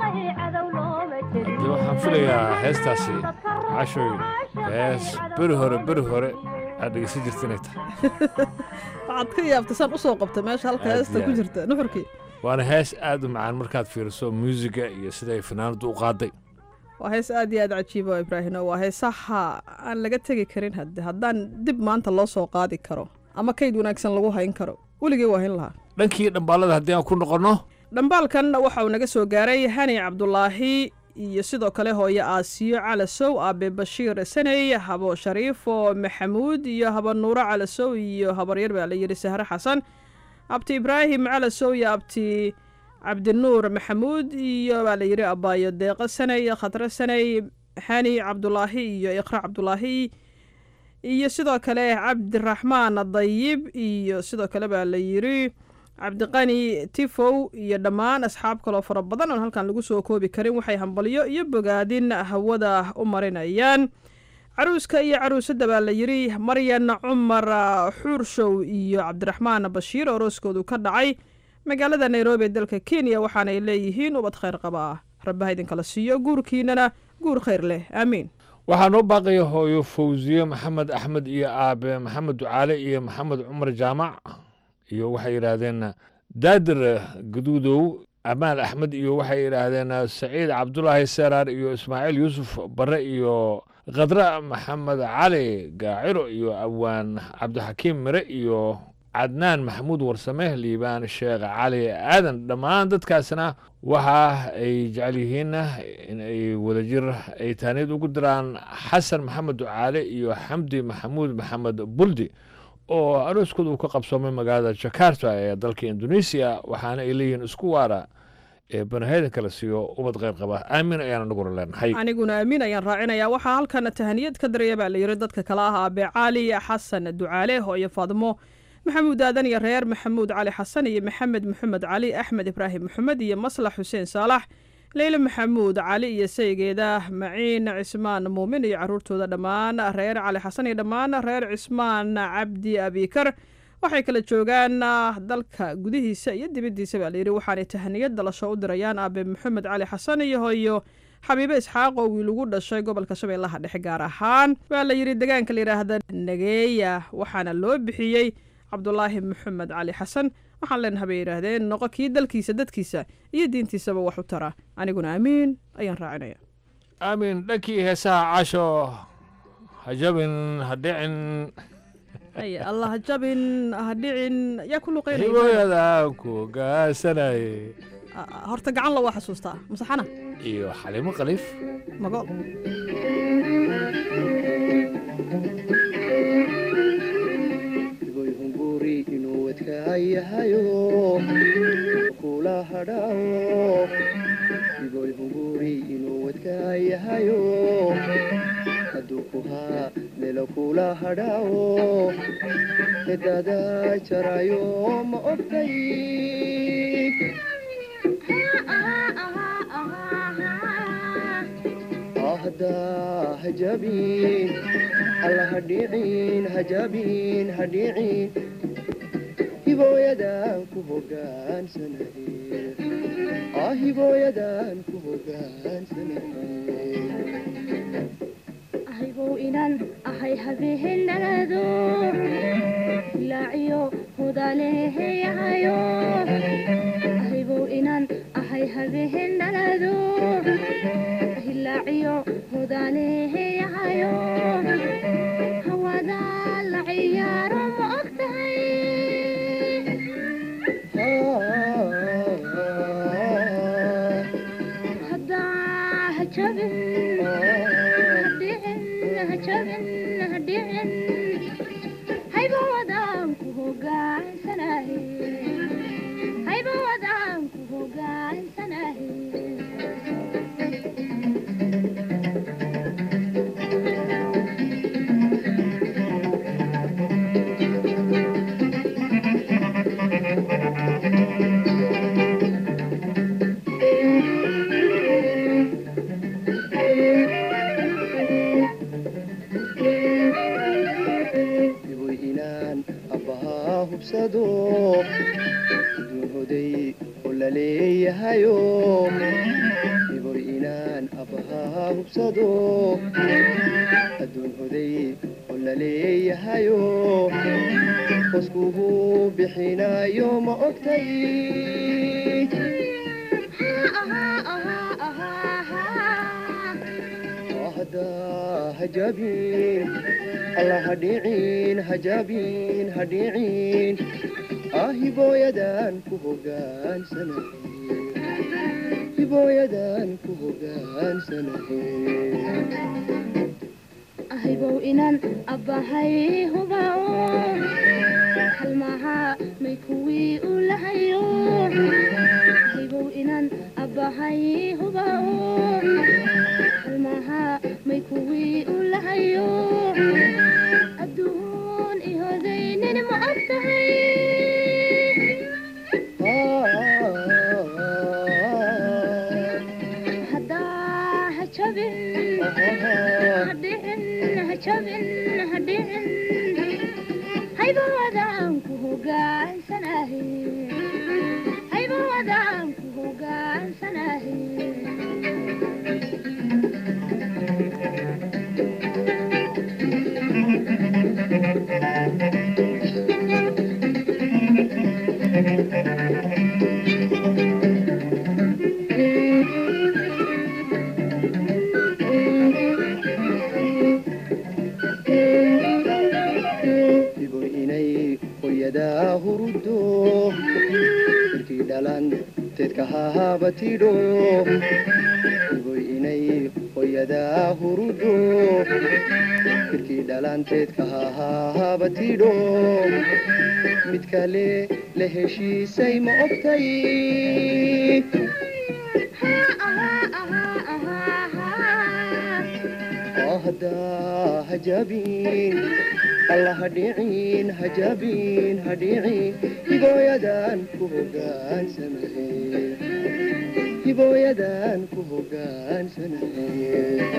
haddii waxaan filayaa heestaasi cashoy hees beri hore beri hore aad dhegeysan jirta inay tahay waxaad ka yaabta saan usoo qabta meesha halka Aad heesta iyo ku aad. jirta nuxurkii waana hees aad u macaan markaad fiiriso muusiga iyo siday fanaanadu u qaaday waa hees aad iyo aad cajiiba oo ibraahino waa heesaha aan laga tegi karin hadde haddaan dib maanta loo soo qaadi karo ama kayd wanaagsan lagu hayn karo weligii waa hayn lahaa dhankii dhambaalada haddii aan ku noqonno dhambaalkan waxa uu naga soo gaaray hani cabdulaahi iyo sidoo kale hooyo aasiyo calasow aabe bashiir saney habo shariifo maxamuud iyo haba nuuro calasow iyo habaryar baa la yidhi sahre xasan abti ibraahim calasow iyo abti cabdinuur maxamuud iyo baa la yidhi abaayo deeqo saney khatre saney hani cabdulaahi iyo iqra cabdulaahi iyo sidoo kale cabdiraxmaan dayib iyo sidoo kale baa la yidhi cabdiqani tifow iyo dhammaan asxaab kaloo fara badan oon halkan lagu soo koobi karin waxay hambalyo iyo bogaadin hawada u marinayaan caruuska iyo caruusadda baa la yidhi maryan cumar xuurshow iyo cabdiraxmaan bashiir oo rooskoodu ka dhacay magaalada nairobi ee dalka kenya waxaanay leeyihiin ubad khayr qaba ah rabbaha idinkala siiyo guurkiinana guur khayr leh aamiin waxaa noo baaqaya hooyo fawsiye maxamed axmed iyo aabe maxamed ducaale iyo maxamed cumar jaamac iyo waxay yidhaahdeen daadir gaduudow amaal axmed iyo waxay yidhaahdeen saciid cabdulaahi seeraar iyo ismaaciil yuusuf bare iyo khadra maxamed cali gaaciro iyo awaan cabdixakiim mire iyo cadnaan maxamuud warsame liibaan sheekh cali aadan dhammaan dadkaasna waxa ay jecel yihiin in ay wadajir ay taaniyad ugu diraan xasan maxamed ducaale iyo xamdi maxamuud maxamed buldi oo arooskooda uu ka qabsoomay magaalada jakarta ee dalka indonesia waxaana ay leeyihiin isku waara ee banaheyda kala siiyo ubad qayr qaba aamin ayaana naguna leenahay aniguna aamin ayaan raacinayaa waxaa halkan tahaniyad ka daraya baa la yidhi dadka kale ah aabe cali xasan ducaale hooyo faadmo maxamuud aadan iyo reer maxamuud cali xasan iyo maxamed maxamed cali axmed ibraahim maxamed iyo maslax xuseen saalax leyle maxamuud cali iyo saygeeda maciin cismaan muumin iyo caruurtooda dhammaan reer cali xasan iyo dhammaan reer cismaan cabdi abikar waxay kala joogaan dalka gudihiisa iyo dibaddiisa baa layidhi waxaanay tahaniyad dalasho u dirayaan aabe maxamed cali xasan iyo hooyo xabiibe isxaaq oo wiil ugu dhashay gobolka shabeellaha dhexe gaar ahaan waa la yidhi deegaanka la yidhaahda nageeya waxaana loo bixiyey cabdulaahi maxamed cali xasan waxaan leenaha bay yidhaahdeen noqo kii dalkiisa dadkiisa iyo diintiisaba wax u tara aniguna aamiin ayaan raacinaya aamin dhankii heesaha casho ha jabin ha dhicin ay allah jabin ha dhicin yaa ku luqeynaya hibooyadaan ku gaasanaye horta gacan la waa xasuustaa masaxana iyo xalimo khaliif mago yahayo kula hadhaawo iboy hunguri inuu wadkaa yahayo hadduu ku haa melo kula hadhaawo hedada jarayo ma ogtay ahda hajabin alla hadhicin hajabin hadhicin hibooyadan ku hogaansanahe ah hibooyadan ku hogaansanahe ahaybow inan ahay habehenalado hilaaciyo hudaleheyahayo ahaybow inan ahay habehenalado hilaaciyo hudaleheyahayo hawada la ciyaaro ma ogtahay aabbahaa hubsado adduun hoday oo la leeyahayo qoskugu bixinayo ma ogtay haddaa hajabin alla hadhiicin hajabin hadhiicin ahibooyadan ku hogaansanahe hibooyadan ku hogaansanahe ahaybow inaan abbahay hubao halmaha may kuwii u lahayo ahaybow inaan abbahay hubao halmaha may kuwii u lahayo adduun ihodaynin ma og tahay haddaa ha jabin hadhicin ha jabin hadhicin haybawadaan ku hogaansanahe haybawadaan ku hogaansanahe ibo inay hooyadaa hurudo irkii dhalan teedka hahabatidho ibo inay hooyadaa hurudo irkii dhalan teedka hahabatidho mid kale la heshiisay ma ogtay oo haddaa hajabin alla hadhiicin hajabin hadhiicin hibooyadan ku hogaansanahe hibooyadan ku hogaansanahe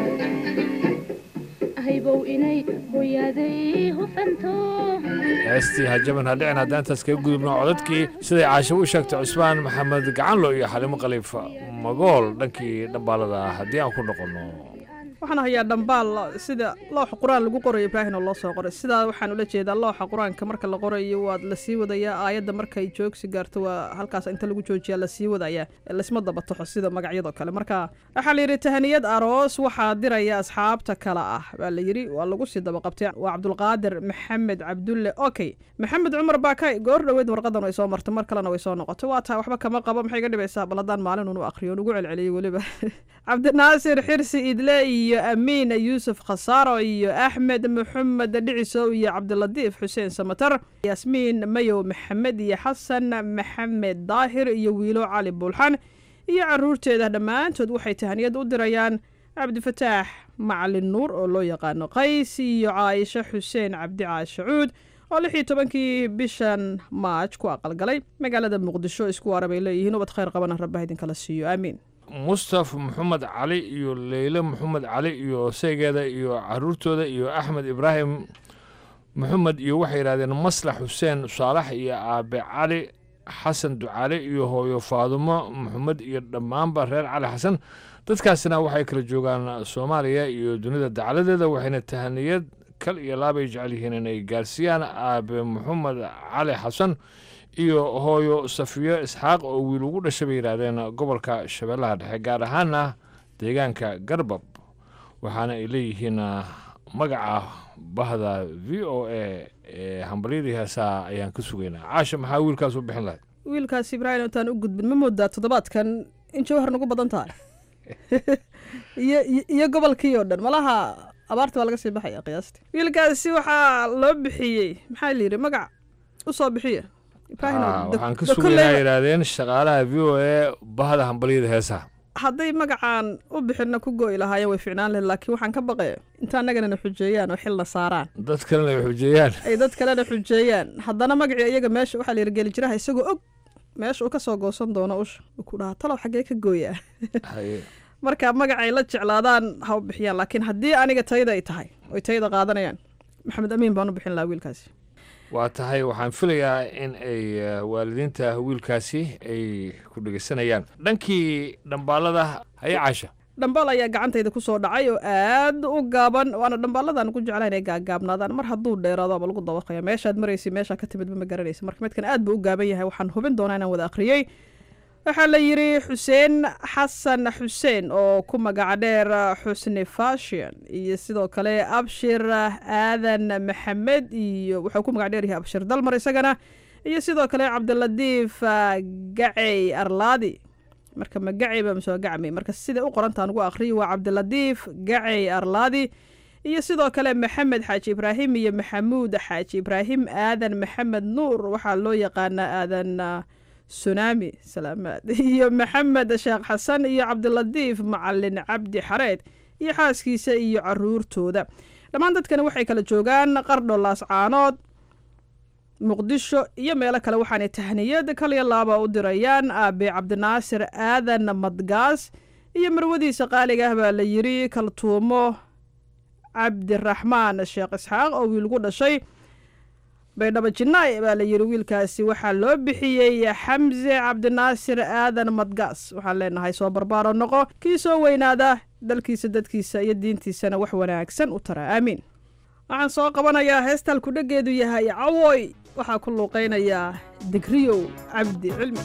ahaybow inay hooyaday hufanto heestii hajaban hadhicin haddaan intaas kaga gudubno codadkii siday caasho u sheegtay cusmaan maxamed gacanlo iyo xalimo khaliifa magool dhankii dhambaalada ah haddii aan ku noqonno waxaan hayaa dhambaal sida looxa qur-aan lagu qorayo ibraahin oo loo soo qoray sidaa waxaan ula jeedaa looxa qur-aanka marka la qorayo waad lasii wadayaa aayadda markay joogsi gaarto waa halkaas inta lagu joojiyaa lasii wadayaa lasma dabataxo sida magacyadoo kale marka waxaa layidhi tahaniyad aroos waxaa diraya asxaabta kale ah baa layidhi waa lagu sii dabaqabtay waa cabdulqaadir maxamed cabdulle okay maxamed cumar baakay goor dhoweed warqadan way soo martay mar kalena way soo noqotay waa tahay waxba kama qabo maxay ga dhibaysaa bal haddaan maalin unu aqriyo nugu celceliyey weliba cabdinaasir xirsi idle iyo amiin yuusuf khasaaro iyo axmed maxamed dhicisow iyo cabdilatiif xuseen samatar yaasmiin mayow maxamed iyo xasan maxamed daahir iyo wiilo cali buulxan iyo caruurteeda dhammaantood waxay tahaniyad u dirayaan cabdifataax macalin nuur oo loo yaqaano qays iyo caaisho xuseen cabdi caashacuud oo lix iyo tobankii bishan maaj ku aqalgalay magaalada muqdisho isku waara bay leeyihiin ubad khayr qabana rabbaha idinkala siiyo aamiin mustaf maxamed cali iyo leyle maxamed cali iyo seegeeda iyo caruurtooda iyo axmed ibraahim maxamed iyo waxay yidhahdeen maslax xuseen saalax iyo aabe cali xasan ducaale iyo hooyo faadumo maxamed iyo dhammaanba reer cali xasan dadkaasina waxay kala joogaan soomaaliya iyo dunida dacaladeeda waxayna tahaniyad kal iyo laabay jecel yihiin inay gaarsiiyaan aabe maxamed cali xasan iyo hooyo safiyo isxaaq oo wiil ugu dhashay bay yidhaahdeen gobolka shabeellaha dhexe gaar ahaana deegaanka garbab waxaana ay leeyihiin magaca bahda v o a ee hambalyadii heesaa ayaan ka sugaynaa caasha maxaa wiilkaas u bixin lahayd wiilkaas ibraahim intaan u gudbin ma moodaa toddobaadkan in jawhar nagu badan tahay iyo iyo gobolkii oo dhan malaha abaarta waa laga sii baxaya qiyaastii wiilkaasi waxaa loo bixiyey maxaa la yidhi magac u soo bixiya waxaan ka sugaynaa yidhaahdeen shaqaalaha v o a bahda hambalyada heesaha hadday magacaan u bixinna ku go'i lahaayeen way ficnaan lahed laakiin waxaan ka baqaya inta annaganana xujeeyaan oo xilna saaraan dad kalena ay xujeeyaan ay dad kalena xujeeyaan haddana magacii iyaga meesha waxaa la yirgeli jiraha isagoo og meesha uu ka soo goosan doono usha uu ku dhahaa talow xaggee ka gooyaa marka magacay la jeclaadaan ha u bixiyaan laakiin haddii aniga tayada ay tahay oy tayada qaadanayaan maxamed amiin baan u bixin lahaa wiilkaasi waa tahay waxaan filayaa in ay waalidiinta wiilkaasi ay ku dhegeysanayaan dhankii dhambaalada haya caasha dhambal ayaa gacantayda kusoo dhacay oo aad u gaaban waana dhambaaladan ku jeclayn inay gaagaabnaadaan mar hadduu dheeraado aba lagu dabaqaya meeshaad maraysa meeshaa ka timid ma garanaysa marka midkan aad buu u gaaban yahay waxaan hubin doonaa inaan wada akhriyey waxaa la yidhi xuseen xasan xuseen oo ku magac dheer xusni fashion iyo sidoo kale abshir aadan maxamed iyo wuxuu ku magac dheer yahay abshir dalmar isagana iyo sidoo kale cabdiladiif gacey arlaadi marka ma gacey ba masoo gacmi marka siday u qorantaan ugu akhriyi waa cabdiladiif gacey arlaadi iyo sidoo kale maxamed xaaji ibraahim iyo maxamuud xaaji ibraahim aadan maxamed nuur waxaa loo yaqaanaa aadan sunami salaamaad iyo maxamed sheekh xasan iyo cabdiladiif macalin cabdi xareed iyo xaaskiisa iyo caruurtooda dhammaan dadkani waxay kala joogaan qardho laascaanood muqdisho iyo meelo kale waxaanay tahniyad kaliya laaba u dirayaan aabe cabdinaasir aadan madgaas iyo marwadiisa qaaliga ah baa la yidhi kaltuumo cabdiraxmaan sheekh isxaaq oo wiilgu dhashay baydhabo jinaay baa la yidhi wiilkaasi waxaa loo bixiyey xamse cabdinaasir aadan madgaas waxaan leenahay soo barbaaro noqo kii soo weynaada dalkiisa dadkiisa iyo diintiisana wax wanaagsan u tara aamiin waxaan soo qabanayaa heestal kudhageedu yahay cawoy waxaa ku luuqaynayaa digriyow cabdi cilmi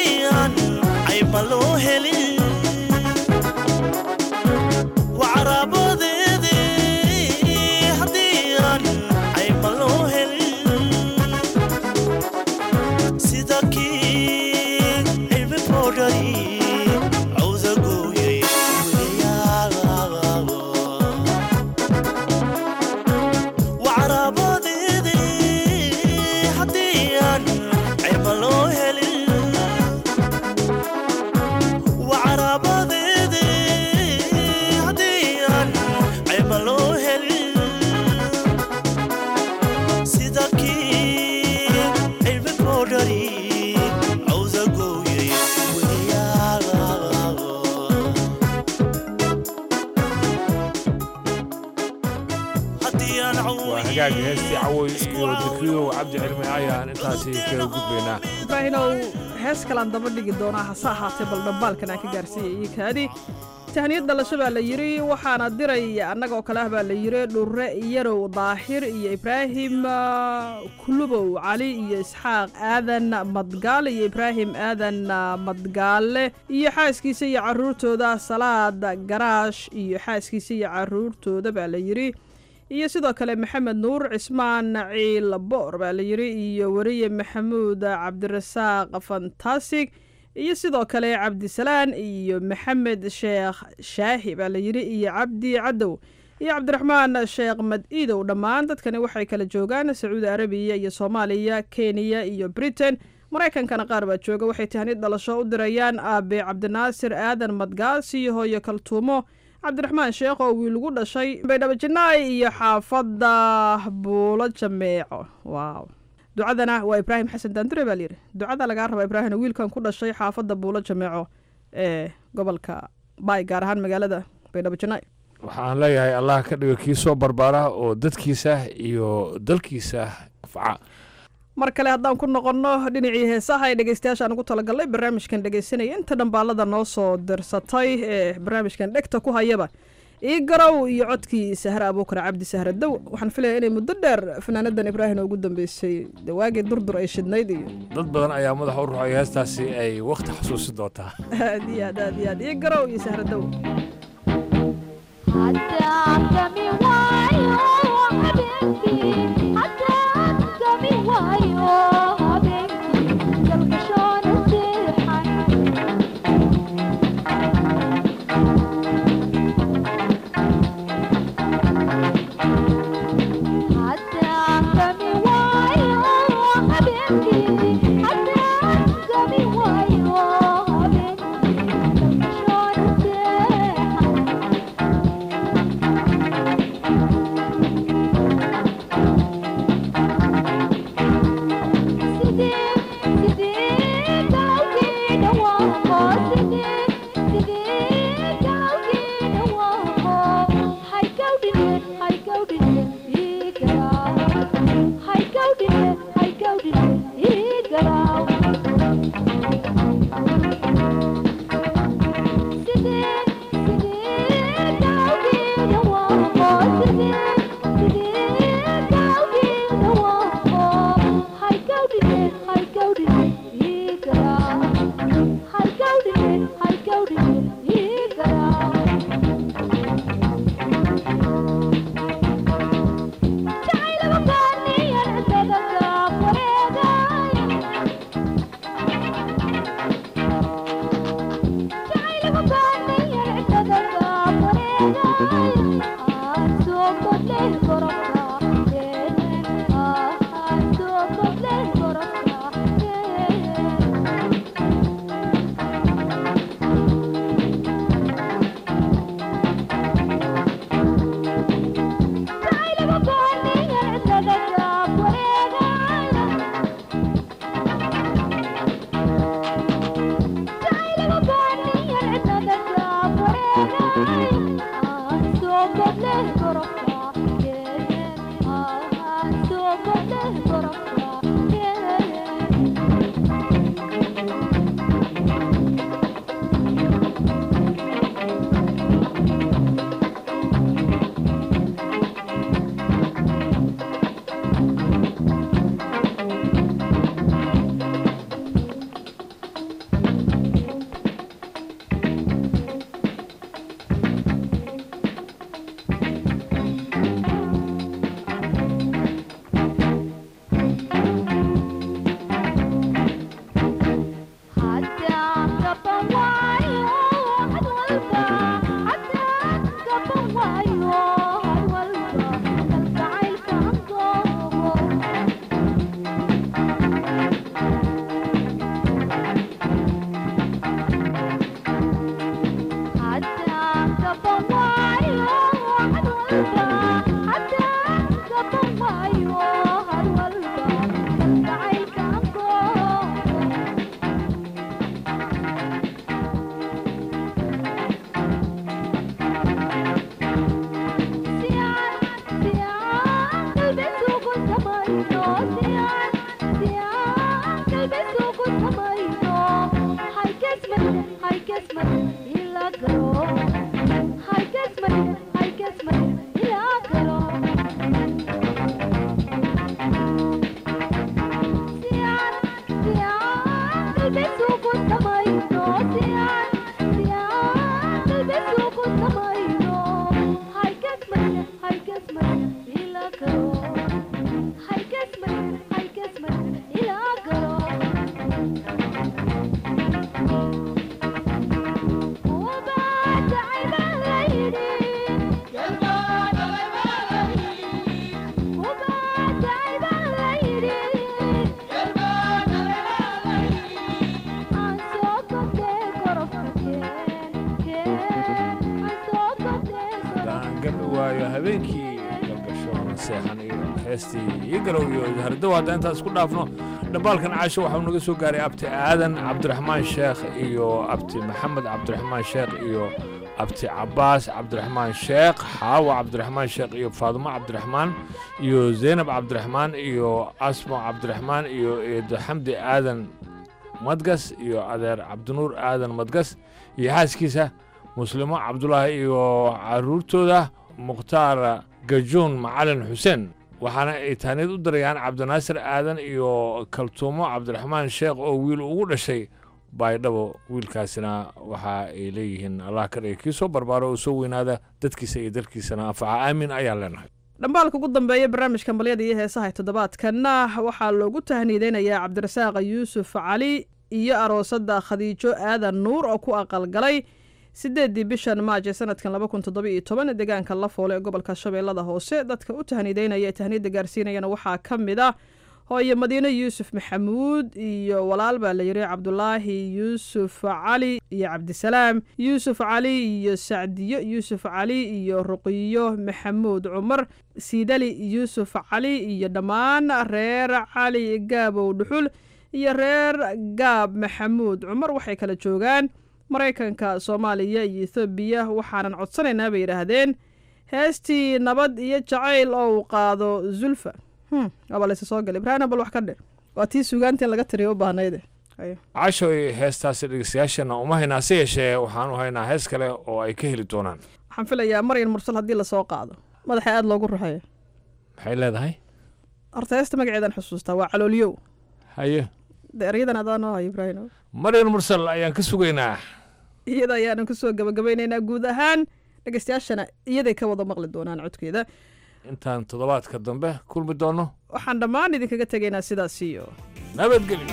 ma loo helin wacraba heestii cawoy iyo dekriyow cabdi cilmi ayaan intaasi kaga gudbaynaa ibraahinow hees kalaan daba dhigi doonaa hase ahaatee bal dhambaalkan aan ka gaarsiiyay iyo kaadi tahniyad dhalasho baa la yidhi waxaana diray annagoo kale ah baa la yidhi dhurre yarow daahir iyo ibraahim ah, kulubow cali iyo isxaaq aadan madgaale iyo ibraahim aadan ah, madgaale iyo xaaskiisa iyo caruurtooda salaad garaash iyo xaaskiisa iyo caruurtooda baa la yidhi iyo sidoo kale maxamed nuur cismaan ciil boor baa la yidhi iyo weriye maxamuud cabdirasaaq fantastic iyo sidoo kale cabdisalaan iyo maxamed sheekh shaahi baa la yidhi iyo cabdi cadow iyo cabdiraxmaan sheekh mad-iidow dhammaan dadkani waxay kala joogaan sacuudi arabiya iyo soomaaliya kenya iyo britain maraykankana qaar baa jooga waxay tahnid dhalasho u dirayaan aabe cabdinaasir aadan madgaas iyo hooyo kaltuumo cabdiraxmaan sheekh oo wiil ugu dhashay baydhabo janaay iyo xaafadda buulo jameeco waaw ducadana waa ibraahim xasan daandure baa layidhi ducada lagaa rabaa ibraahim wiilkan ku dhashay xaafadda buulo jameeco ee gobolka baay gaar ahaan magaalada baydhabo janaay waxaan leeyahay allah ka dhigo kii soo barbaara oo dadkiisa iyo dalkiisa anfaca mar kale haddaan ku noqonno dhinacii heesaha ee dhegeystayaashaan ugu talagalnay barnaamijkan dhegeysanaya inta dhambaalada noo soo dirsatay ee barnaamijkan dhegta ku hayaba ii garow iyo codkii sahre abuukar cabdi sahre dow waxaan filaya inay muddo dheer fanaanadan ibraahim ugu dambeysay dawaagii durdur ay shidnayd iyo dad badan ayaa madaxa u ruxay heestaasi ay wakhti xasuusi doontaa aad iyo aad aad iyo aad ii garow iyo sahre dow waayo habeenkii galgasho seexan iyo heestii iyo garow iyo hardow hadda intaan isku dhaafno dhambaalkan caasho waxau naga soo gaaray abti aadan cabdiraxmaan sheekh iyo abti maxamed cabdiraxmaan sheekh iyo abti cabaas cabdiraxmaan sheekh xaawa cabdiraxmaan sheekh iyo faadumo cabdiraxmaan iyo zaynab cabdiraxmaan iyo asmo cabdiraxmaan iyo eedo xamdi aadan madgas iyo adeer cabdinuur aadan madgas iyo xaaskiisa muslimo cabdulaahi iyo caruurtooda mukhtaar gajuun macalin xuseen waxaana ay taaniyad u dirayaan cabdinaasir aadan iyo kaltuumo cabdiraxmaan sheekh oo wiil ugu dhashay baydhabo wiilkaasina waxa ay leeyihiin allah ka dhigay kii soo barbaaro oo soo weynaada dadkiisa iyo dalkiisana anfaca aamin ayaan leenahay dhambaalka ugu dambeeya barnaamijka malyada iyo heesaha toddobaadkanna waxaa loogu tahniideynayaa cabdirasaaq yuusuf cali iyo aroosada khadiijo aadan nuur oo ku aqalgalay sideedii bishan maaj ee sanadkan laba kun toddoba iyo toban deegaanka lafoole ee gobolka shabeellada hoose dadka u tahniideynaya ee tahniidda gaarsiinayana waxaa ka mid ah hooye madiine yuusuf maxamuud iyo walaal baa la yidhi cabdulaahi yuusuf cali iyo cabdisalaam yuusuf cali iyo sacdiyo yuusuf cali iyo ruqiyo maxamuud cumar siidali yuusuf cali iyo dhammaan reer cali gaabow dhuxul iyo reer gaab maxamuud cumar waxay kala joogaan maraykanka soomaaliya iyo ethoobiya waxaanan codsanaynaa bay yidhaahdeen heestii nabad iyo jacayl oo uu qaado zulfa aba laysa soo galay ibraahim bal wax ka dhe waa tii sugaantii laga tiriya u baahnayde cashoy heestaasi dhegeystayaashana uma haynaa se yeeshee waxaan u haynaa hees kale oo ay ka heli doonaan waxaan filayaa maryan mursal haddii lasoo qaado madaxa aada loogu ruxeeyo maxay leedahay horta heesta magaceedan xusuustaa waa calooliyow haye de eryadan adaa noo hayo ibraahim maryan mursal ayaan ka sugaynaa iyada ayaanan kusoo gabagabaynaynaa guud ahaan dhegeystayaashana iyaday ka wada maqli doonaan codkeeda intaan toddobaadka dambe kulmi doonno waxaan dhammaan idinkaga tegaynaa sidaas iyo nabadgelyo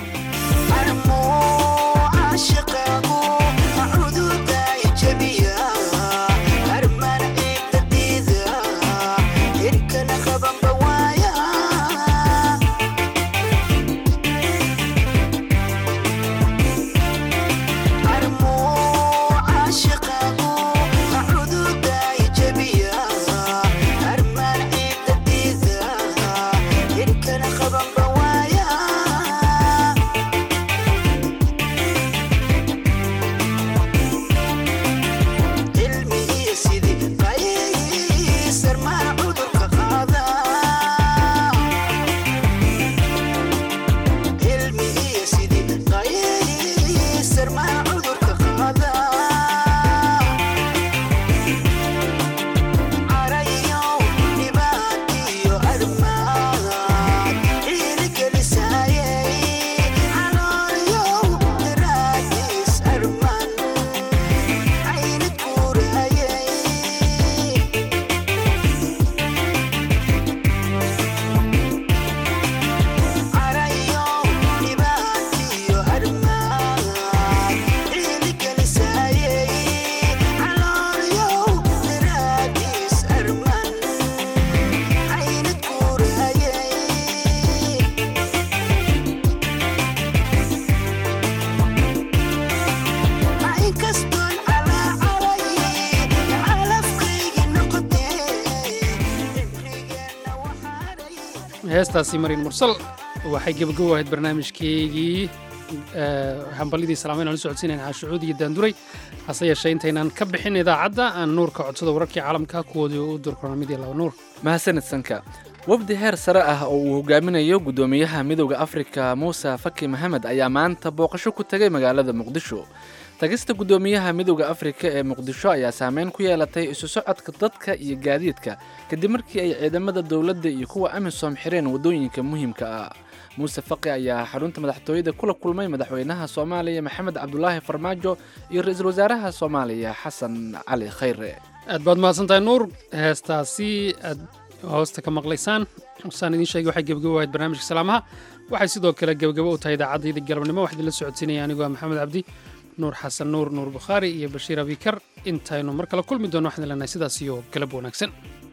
heestaasi marin mursal waxay gebagabo ahayd barnaamijkeygii hambalyadii salaamayn aan la socodsiinayn caashucuud iyo daanduray hase yeeshee intaynaan ka bixin idaacadda aan nuurka codsada wararkii caalamka kuwoodii u durkona mid iyo laba nuur mahadsanid sanka wafdi heer sare ah oo uu hogaaminayo guddoomiyaha midowda afrika muuse faki maxamed ayaa maanta booqasho ku tegay magaalada muqdisho tagista guddoomiyaha midowda afrika ee muqdisho ayaa saameyn ku yeelatay isu socodka dadka iyo gaadiidka kadib markii ay ciidamada dowladda iyo kuwa amisom xireen waddooyinka muhiimka ah muuse faqi ayaa xarunta madaxtooyada kula kulmay madaxweynaha soomaaliya maxamed cabdulaahi farmaajo iyo ra-iisul wasaaraha soomaaliya xasan cali khayre aad baad mahadsantahay nuur heestaasi aad hoosta ka maqlaysaan saan idiin sheegay waxay gebagabo ahayd barnaamijka salaamaha waxay sidoo kale gebagabo u tahay idaacaddaydii galabnimo waxaa idinla socodsiinaya anigoo maxamed cabdi nuur xasan nuur nuur bukhaari iyo bashiir abikar intaynu mar kale kulmi doono waxaan leenahay sidaas iyo galab wanaagsan